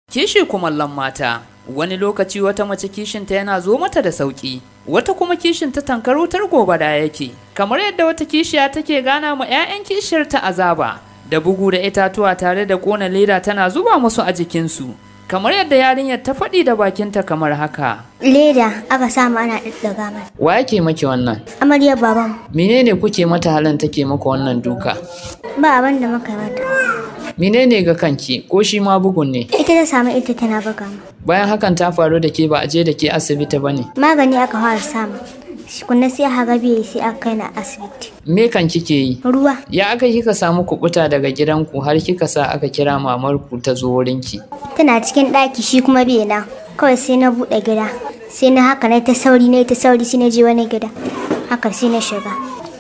Kishi kumallon mata, wani lokaci wata mace kishinta yana zo mata da sauƙi, wata kuma kishinta tankar wutar gobara yake, kamar yadda wata kishiya take gana ma 'ya'yan kishiyar ta azaba, da bugu da itatuwa tare da ƙona leda tana zuba musu a jikinsu. Kamar yadda yarinyar ta faɗi da bakinta kamar haka. Leda aka samu ana ɗaɗɗaga mai. Wa yake maki wannan? Amaryar baban Menene kuke mata halin take maka wannan duka? ba abin da muka yi mata. Menene ga kanki ko shi ma bugun ne? Ita ta samu ita tana buga mu. Bayan hakan ta faru da ke ba a je da ke asibiti ba ne. Magani aka fara samu. Kunna sai aka biye sai aka kai na asibiti. Me kan kike yi? Ruwa Ya aka kika samu kubuta daga gidanku har kika sa aka kira mamarku ta zo wurinki? tana cikin ɗaki shi kuma bai nan. Kawai sai na buɗe gida. Sai na haka na ta sauri na ta sauri sai na je wani gida. Haka sai na shiga.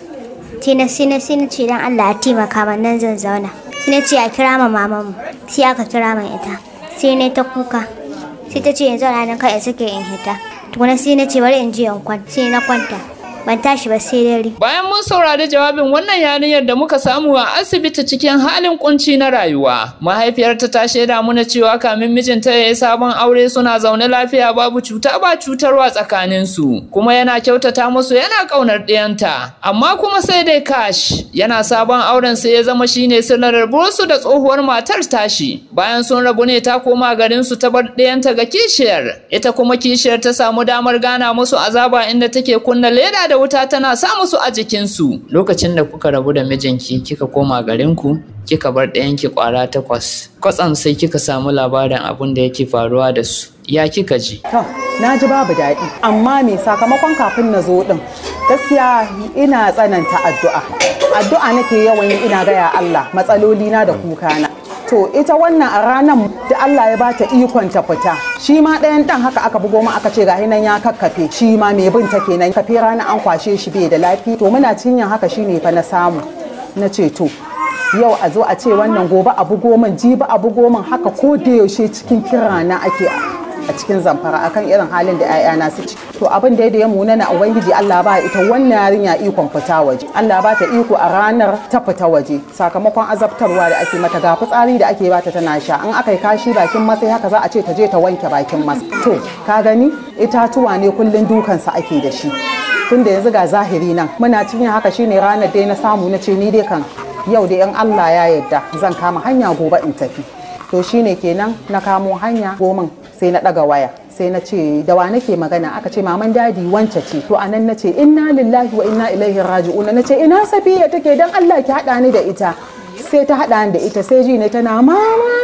Sai na sai na sai na ce dan Allah ya taimaka min nan zan zauna. Sai na ce a kira ma mamanmu. Sai aka kira min ita. Sai na ta kuka. Sai ta ce yanzu ranar kai in sake in hita. Tukuna sai na ce bari in je in kwanta. Sai na kwanta. Ban tashi ba sai dare. Bayan mun saurari jawabin wannan yarinyar da muka samu a asibiti cikin halin kunci na rayuwa, mahaifiyarta ta shaida mana cewa kamin mijinta ya yi sabon aure suna zaune lafiya babu cuta ba cutarwa tsakaninsu, kuma yana kyautata musu yana ƙaunar ɗiyanta. Amma kuma sai dai kash yana sabon auren sai ya zama shine sirrin rabuwarsu da tsohuwar matar tashi. Bayan sun rabu ne ta koma garinsu ta bar ɗiyanta ga kishiyar, ita kuma kishiyar ta samu damar gana musu azaba inda take kunna leda da wuta tana sa musu a jikinsu. Lokacin da kuka rabu da mijinki kika koma garinku, kika bar ɗayanki ƙwara takwas. Kwatsam sai kika samu labarin abin da yake faruwa da su. Ya kika ji? To, na ji babu daɗi, amma me sakamakon kafin na zo ɗin gaskiya ina tsananta addu'a. Addu'a nake yawan yi ina gaya Allah matsalolina da kukana. To, ita wannan a ranar da Allah ya bata ikon ta fita. Shi ma ɗayan ɗan haka aka bugo mu aka ce gahi nan ya kakkafe. Shi ma mai bin ta kenan kafe rana an kwashe shi bai da lafiya. To, muna cinyan haka shine fa na samu. Na ce to, yau a zo a ce wannan gobe a bugo min jibi a bugo min haka ko da yaushe cikin kirana ake a cikin zamfara akan irin halin da 'ya'yana su ci to abin da ya muna na ubangiji Allah ba ita wannan yarinya ikon fita waje Allah ba ta iko a ranar ta fita waje sakamakon azabtarwa da ake mata ga fitsari da ake bata tana sha an aka yi kashi bakin masai haka za a ce ta je ta wanke bakin mas to ka gani itatuwa ne kullun dukansa ake da shi tunda yanzu ga zahiri nan muna cikin haka shine ranar dai na samu na ce ni dai kan yau da in Allah ya yarda zan kama hanya gobe in tafi to shine kenan na kamo hanya gomin sai na daga waya sai na ce da wa nake magana aka ce maman dadi wance ce to anan na ce inna lillahi wa inna ilaihi raji'un na ce ina safiya take dan Allah ki hada ni da ita sai ta hada ni da ita sai ji ne tana mama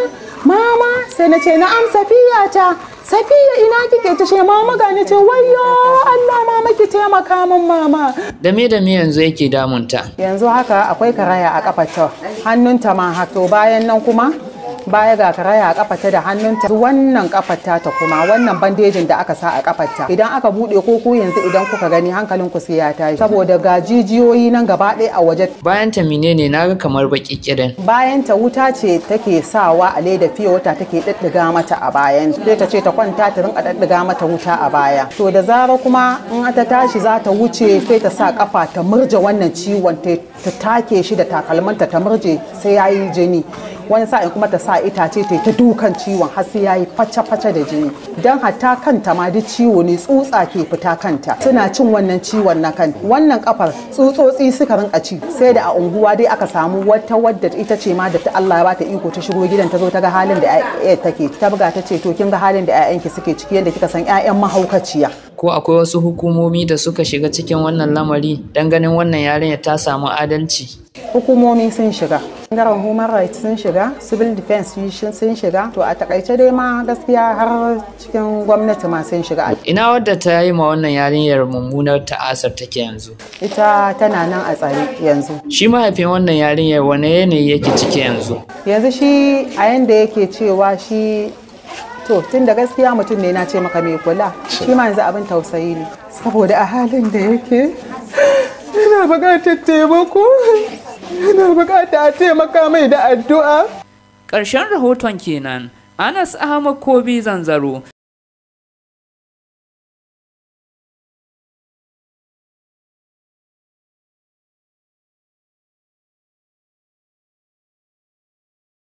mama sai na ce na'am safiya ta safiya ina kike ta ce mama ga ni ce wayyo Allah mama ki taimaka min mama Da me da me yanzu yake damunta? yanzu haka akwai karaya a kafarta hannunta ma haka to bayan nan kuma baya ga karaya a kafarta da hannunta wannan kafarta ta kuma wannan bandejin da aka sa a kafarta idan aka bude ko ku yanzu idan kuka gani hankalin ku sai ya tashi saboda ga jijiyoyi nan gaba ɗaya a waje Bayan ta menene naga kamar baki kirin. bayan ta wuta ce take sawa a leda fiye wata take ɗiɗɗiga mata a bayan sai ta ce ta kwanta ta rinka ɗiɗɗiga mata wuta a baya to da zara kuma in ta tashi za ta wuce sai ta sa kafa ta murje wannan ciwon ta ta take shi da takalmanta ta murje sai yayi jini wani sa'in kuma ta sa itace ta ta dukan ciwon har sai yayi face-face da jini dan hatta kanta ma duk ciwo ne tsutsa ke fita kanta suna cin wannan ciwon na kan wannan kafar tsutsotsi suka rinka ci sai da a unguwa dai aka samu wata wadda ita ce ma da ta Allah ya bata iko ta shigo gidan ta zo ta ga halin da ƴaƴa take ta buga ta ce to kin ga halin da ƴaƴanki suke ciki yadda kika san ƴaƴan mahaukaciya Ko akwai wasu hukumomi da suka shiga cikin wannan lamari dan ganin wannan yarinya ta samu adalci? hukumomi sun shiga bangaren human rights sun shiga civil defense sun shiga to a takaice dai ma gaskiya har cikin gwamnati ma sun shiga Ina wadda ta yi ma wannan yarinyar mummunar ta'asar take yanzu? ita tana nan a tsare yanzu Shi mahaifin wannan yarinyar wane yanayi yake ciki yanzu? yanzu shi a yanda yake cewa shi to tun da gaskiya mutum ne na ce maka mai kula shi ma yanzu abin tausayi ne saboda a halin da yake yana buƙatar taimako yana buƙatar a taimaka mai da addu'a Ƙarshen rahoton kenan. Anas Ahmad Kobi Zanzaro